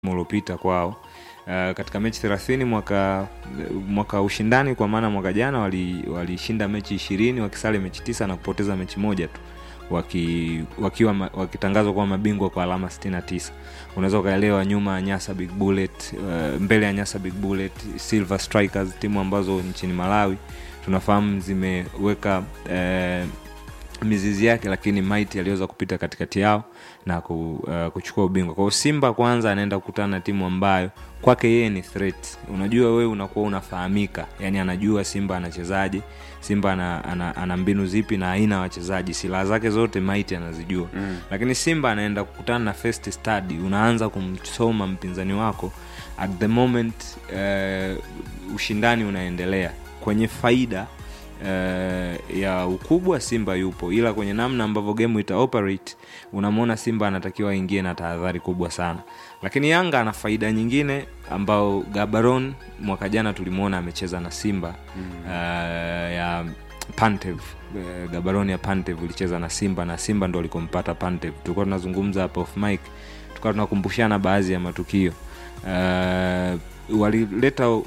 uliopita kwao uh, katika mechi 30 mwaka mwaka ushindani kwa maana mwaka jana walishinda wali mechi ishirini wakisale mechi tisa na kupoteza mechi moja tu waki, wakiwa ma, wakitangazwa kuwa mabingwa kwa alama 69 unaweza ukaelewa nyuma ya nyasa big bullet uh, mbele ya nyasa big bullet silver strikers timu ambazo nchini malawi tunafahamu zimeweka uh, mizizi yake lakini Mighty aliweza kupita katikati yao na ku, uh, kuchukua ubingwa kwao simba kwanza anaenda kukutana na timu ambayo kwake yeye ni threat unajua wewe unakuwa unafahamika yani anajua simba anachezaje simba ana, ana, ana mbinu zipi na aina ya wachezaji silaha zake zote Mighty anazijua mm. lakini simba anaenda kukutana na first study unaanza kumsoma mpinzani wako at the moment uh, ushindani unaendelea kwenye faida uh, ya ukubwa simba yupo ila kwenye namna ambavyo gemu ita operate unamwona simba anatakiwa aingie na tahadhari kubwa sana lakini yanga ana faida nyingine ambao gabaron mwaka jana tulimwona amecheza na simba mm. uh, ya pantev uh, gabaron ya pantev ilicheza na simba na simba ndo alikompata pantev tulikuwa tunazungumza hapa off mic tukawa tunakumbushana baadhi ya matukio uh, walileta uh,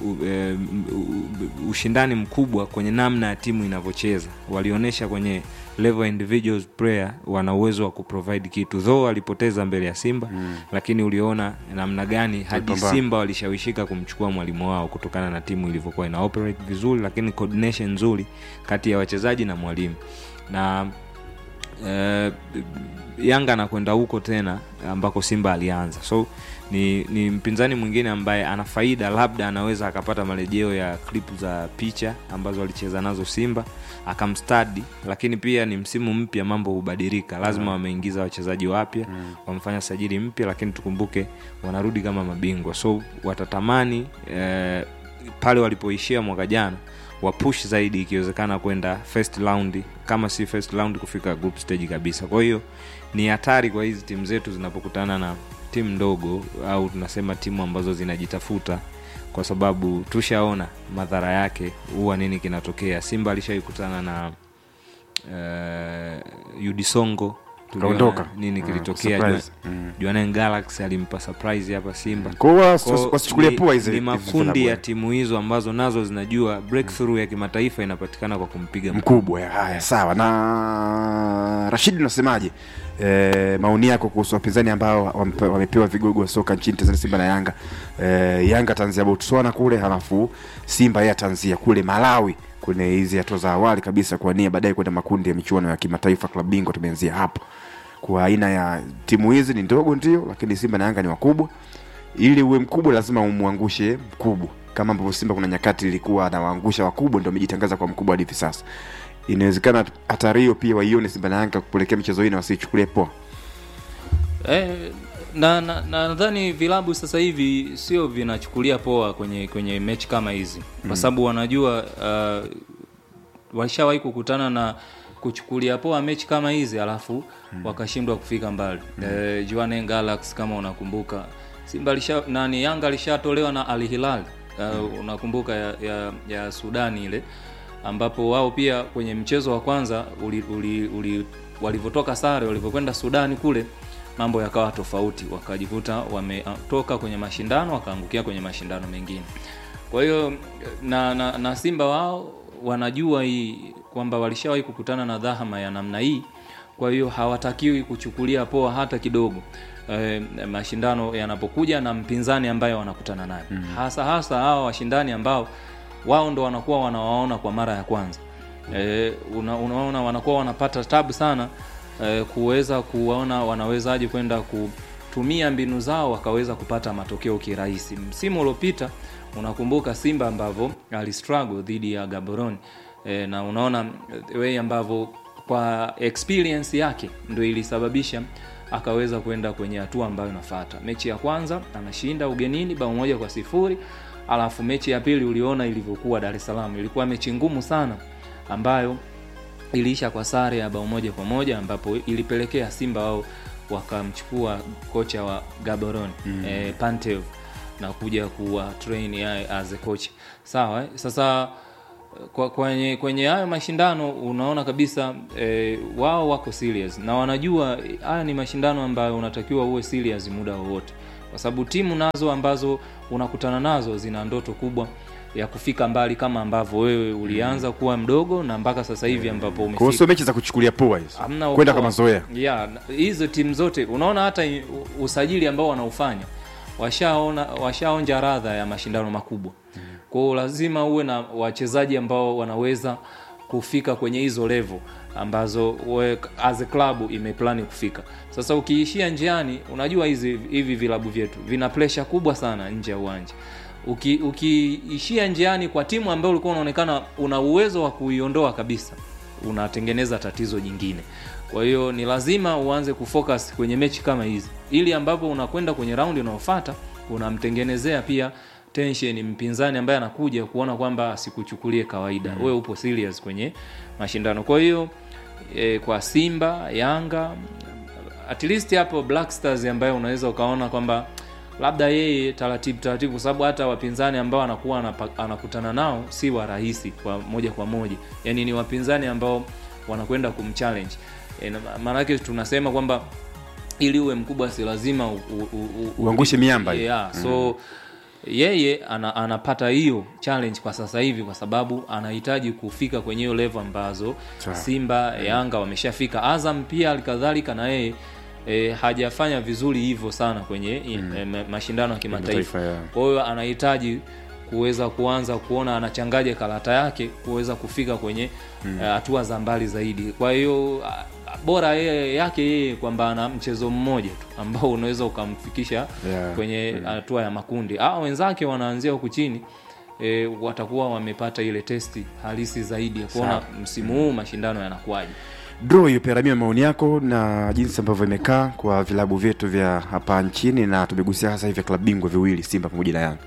uh, ushindani mkubwa kwenye namna ya timu inavyocheza walionyesha kwenye level individual player wana uwezo wa kuprovide kitu though walipoteza mbele ya simba mm. lakini uliona namna gani hadi Walipambana. simba walishawishika kumchukua mwalimu wao kutokana na timu ilivyokuwa ina operate vizuri lakini coordination nzuri kati ya wachezaji na mwalimu na uh, yanga anakwenda huko tena ambako simba alianza so ni, ni mpinzani mwingine ambaye ana faida labda anaweza akapata marejeo ya clip za picha ambazo alicheza nazo simba akamstadi lakini pia ni msimu mpya mambo hubadilika lazima wameingiza wachezaji wapya mm. wamefanya sajili mpya lakini tukumbuke wanarudi kama mabingwa so watatamani eh, pale walipoishia mwaka jana wapush zaidi ikiwezekana kwenda first round kama si first round kufika group stage kabisa kwa hiyo ni hatari kwa hizi timu zetu zinapokutana na timu ndogo au tunasema timu ambazo zinajitafuta kwa sababu tushaona madhara yake huwa nini kinatokea simba alishaikutana na uh, udisongo Tuliona Kaondoka. nini Mm, kilitokea surprise. Jua- Mm. juanen galaxy alimpa surprise hapa simba Kwa hiyo Kwa wasi- wasichukulie ni- poa hizi ni hizi makundi vilabu. ya timu hizo ambazo nazo zinajua breakthrough ya kimataifa inapatikana kwa kumpiga mkubwa ya, haya sawa na rashidi unasemaje e, maoni yako kuhusu wapinzani ambao wampe- wamepewa vigogo wa soka nchini tanzania simba na yanga e, yanga ataanzia botswana kule halafu simba yeye ataanzia kule malawi kwenye hizi hatua za awali kabisa kuania baadaye kwenda makundi ya michuano ya kimataifa klabu bingwa tumeanzia hapo kwa aina ya timu hizi ni ndogo ndio lakini simba na yanga ni wakubwa ili uwe mkubwa lazima umwangushe mkubwa kama ambavyo simba kuna nyakati ilikuwa anawaangusha wakubwa ndio amejitangaza kwa mkubwa hadi hivi sasa inawezekana hatari hiyo pia waione simba na yanga kupelekea michezo hii na wasiichukulie poa Eh, na na- na nadhani vilabu sasa hivi sio vinachukulia poa kwenye kwenye mechi kama hizi kwa sababu wanajua uh, washawahi kukutana na kuchukulia poa mechi kama hizi alafu wakashindwa kufika mbali mm. eh, Jwaneng Galaxy kama unakumbuka Simba lisha, nani Yanga alishatolewa na Al Hilal uh, unakumbuka ya, ya, ya Sudani ile ambapo wao pia kwenye mchezo wa kwanza uli, uli, uli, walivyotoka sare walivyokwenda Sudani kule mambo yakawa tofauti wakajikuta wametoka kwenye mashindano wakaangukia kwenye mashindano mengine kwa hiyo na, na, na simba wao wanajua hii kwamba walishawahi kukutana na dhahama ya namna hii kwa hiyo hawatakiwi kuchukulia poa hata kidogo e, mashindano yanapokuja na mpinzani ambaye wanakutana naye mm. hasa hasa hawa washindani ambao wao ndo wanakuwa wanawaona kwa mara ya kwanza e, una, unaona wanakuwa wanapata tabu sana e, kuweza kuwaona wanawezaje kwenda kutumia mbinu zao wakaweza kupata matokeo kirahisi msimu uliopita unakumbuka simba ambavyo alistruggle dhidi ya gaborone e, na unaona eh, way ambavyo kwa experience yake ndo ilisababisha akaweza kwenda kwenye hatua ambayo inafata mechi ya kwanza anashinda ugenini bao moja kwa sifuri alafu mechi ya pili uliona ilivyokuwa dar es salaam ilikuwa mechi ngumu sana ambayo iliisha kwa sare ya bao moja kwa moja ambapo ilipelekea simba wao wakamchukua kocha wa gaboron mm. eh, pantev na kuja kuwa train yaye as a coach sawa eh? sasa kwa, kwenye kwenye hayo mashindano unaona kabisa eh, wao wako serious na wanajua eh, haya ni mashindano ambayo unatakiwa uwe serious muda wowote kwa sababu timu nazo ambazo unakutana nazo zina ndoto kubwa ya kufika mbali kama ambavyo wewe ulianza kuwa mdogo na mpaka sasa hivi ambapo kwa hiyo umefika sio mechi za kuchukulia poa hizo hamna kwenda ukoa. kwa mazoea yeah, na- hizo timu zote unaona hata i- u- usajili ambao wanaufanya washaona washaonja radha ya mashindano makubwa kwa hiyo lazima uwe na wachezaji ambao wanaweza kufika kwenye hizo level ambazo we, as a club imeplani kufika sasa ukiishia njiani unajua hizi hivi vilabu vyetu vina presha kubwa sana nje ya uwanja Uki- ukiishia njiani kwa timu ambayo ulikuwa unaonekana una uwezo wa kuiondoa kabisa unatengeneza tatizo jingine kwa hiyo ni lazima uanze kufocus kwenye mechi kama hizi ili ambapo unakwenda kwenye raundi unaofuata unamtengenezea pia tension mpinzani ambaye anakuja kuona kwamba asikuchukulie kawaida mm. wewe upo serious kwenye mashindano kwa hiyo e, kwa simba yanga at least hapo black stars ambayo unaweza ukaona kwamba labda yeye taratibu taratibu kwa sababu hata wapinzani ambao anakuwa anapa- anakutana nao si wa rahisi kwa moja kwa moja yani ni wapinzani ambao wanakwenda kumchallenge e, na- maanake tunasema kwamba ili uwe mkubwa si lazima u, u, u, u, Uangushe miamba hiyo. yeah, so yeye ana, anapata hiyo challenge kwa sasa hivi kwa sababu anahitaji kufika kwenye hiyo level ambazo Sawa. simba yanga wameshafika azam pia alikadhalika na yeye E, hajafanya vizuri hivyo sana kwenye mm. e, ma- mashindano ya kimataifa Kimataifa, yeah. kwa hiyo anahitaji kuweza kuanza kuona anachangaje karata yake kuweza kufika kwenye hatua za mbali zaidi kwa hiyo a- a- bora yeye yake yeye kwamba ana mchezo mmoja tu ambao unaweza ukamfikisha Yeah. kwenye hatua ya makundi a wenzake wanaanzia huku chini e, watakuwa wamepata ile testi halisi zaidi ya kuona msimu huu mashindano yanakuwaje draw hiyo peramia maoni yako na jinsi ambavyo imekaa kwa vilabu vyetu vya hapa nchini na tumegusia hasa hivi klabu bingwa viwili simba pamoja na yanga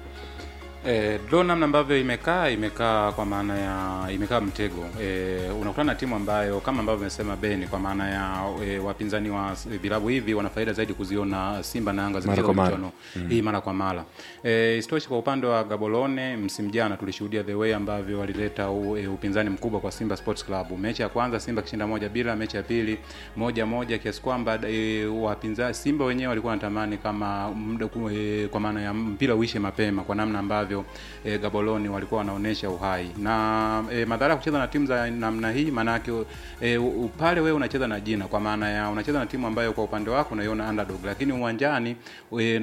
Eh, draw namna ambavyo imekaa imekaa kwa maana ya imekaa mtego eh, unakutana na timu ambayo kama ambavyo imesema Beni kwa maana ya eh, wapinzani wa s- vilabu hivi wana faida zaidi kuziona Simba na Yanga Mara zikicheza kwa mara. michuano hii mara kwa mara. Eh, isitoshe kwa upande wa Gaborone msimu jana tulishuhudia the way ambavyo walileta u, e, upinzani mkubwa kwa Simba Sports Club. Mechi ya kwanza Simba kishinda moja bila, mechi ya pili moja moja kiasi kwamba e, wapinzani Simba wenyewe walikuwa wanatamani kama muda ku- e, kwa maana ya mpira uishe mapema kwa namna ambavyo e, Gaborone walikuwa wanaonesha uhai na e, madhara ya kucheza na timu za namna hii maanake e, u- pale wewe unacheza na jina kwa maana ya unacheza na timu ambayo kwa upande wako unaiona underdog, lakini uwanjani e,